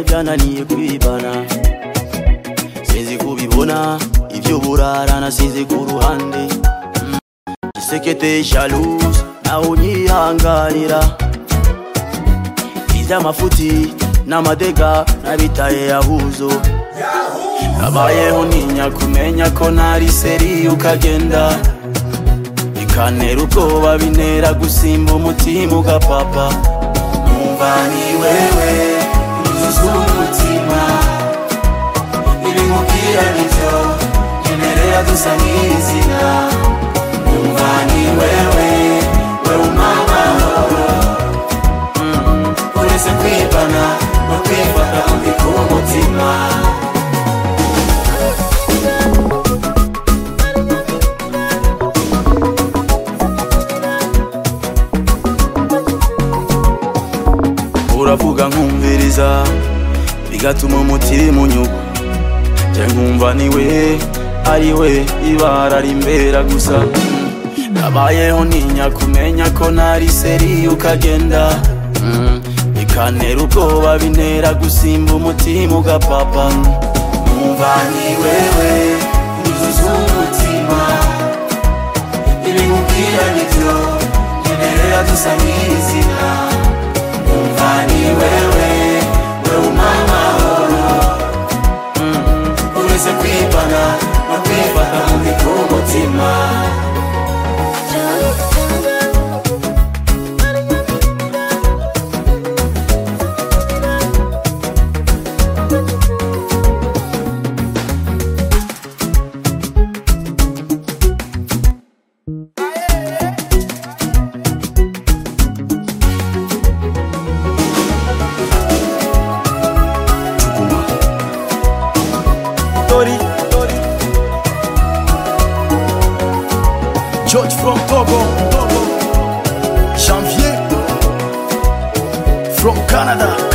byananiye kwibana sinzi kubibona ibyo burara nasize ku ruhande Mm. gisekete shalus nawe unyihanganira iby'amafuti n'amadega nabitaye yahuzo nabayeho ntinya kumenya ko ntari seri ukagenda bikantera ubwoba bintera gusimba umutima ugapapa numva ni wewe uzuza umutima ibimubwira nibyo nyemerera dusa nk'izina numva ni wewe wewe umamahoro uretse kwibana no kwifata undi ku mutima uravuga nkumviriza bigatuma umutima unyugwa nje nkumva niwe ari we ibara rimbera gusa nabayeho ntinya kumenya ko ntari seri ukagenda Mm, bikantera ubwoba bintera gusimba umutima ugapapa numva ni wewe uzuza umutima ibimubwira nibyo nyemerera dusa nk'izina Umva ni wewe wewe umamahoro uretse kwibana no kwifata mubi ku mutima Tori Tori George from Togo Togo. Janvier from Canada